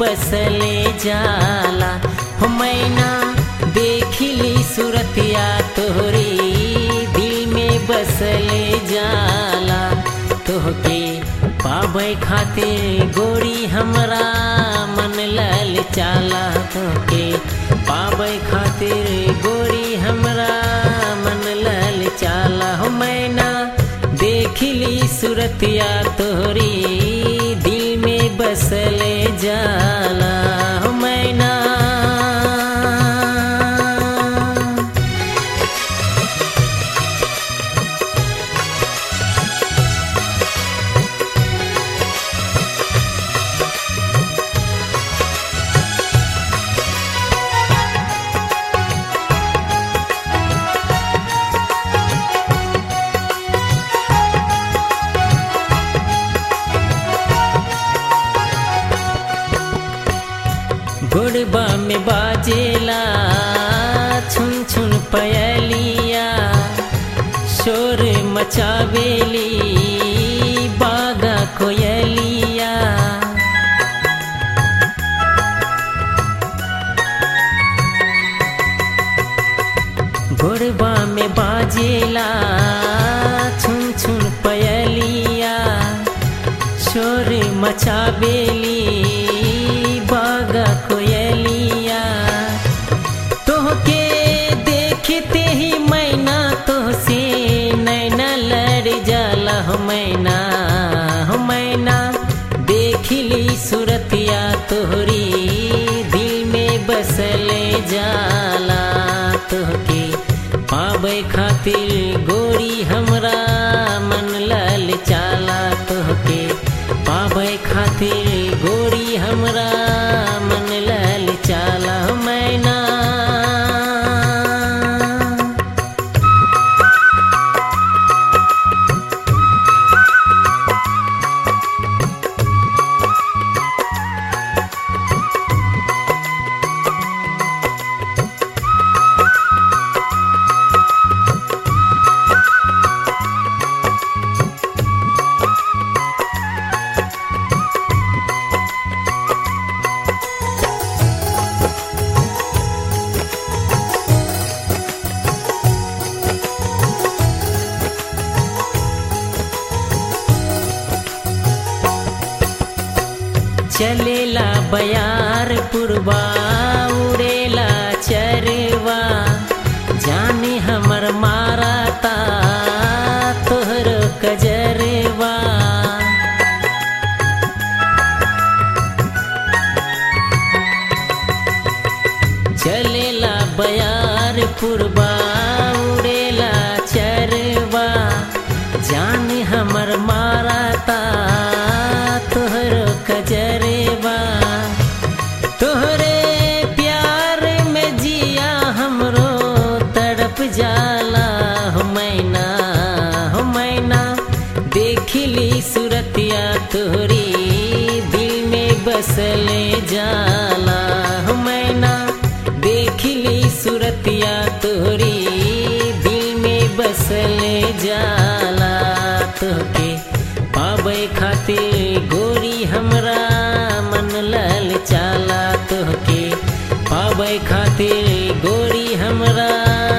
बसले जाला हो मैना देखिली सूरतिया तोहरी दिल में बसले जाला तोहके पाबै खातिर गोरी हमरा मन लल चाला तोहके पाबै खातिर गोरी हमरा मन लल चाला हो मैना देखिली सूरतिया तोहरी दिल में बसले जाला हो मैना गोड़बा में बाजेला छुन छुन पयलिया शोर मचावेली बागा कोयलिया गोड़बा में बाजेला छुन छुन पयलिया शोर मचावेली बागा कोयलिया तोहके देखते ही मैना तोहसे नैना लड़ जाला हो मैना हो मैना देखिली सूरतिया तोहरी दिल में बसले जाला तोहके पाबै खातिर गोरी हमरा मन लल चाला तोहके पाबै खातिर गोरी हमरा मन लल चाला मैना चलेला बयार पुरबा उड़ेला चरवा जाने हमर माराता तोहर कजरवा चलेला बयार पुरबा उड़ेला चरवा जान हमर माराता तोहर कजरवा तोहरे प्यार में जिया हमरो तड़प जाला हो मैना हो मैना देखिली सूरतिया तोहरी दिल में बसले जाला हो मैना देखिली सूरतिया तोहरी दिल में बसले जाला तोहके पाबै खातिर गोरी हमरा मन लल चाला तोहके पाबै खातिर गोरी हमरा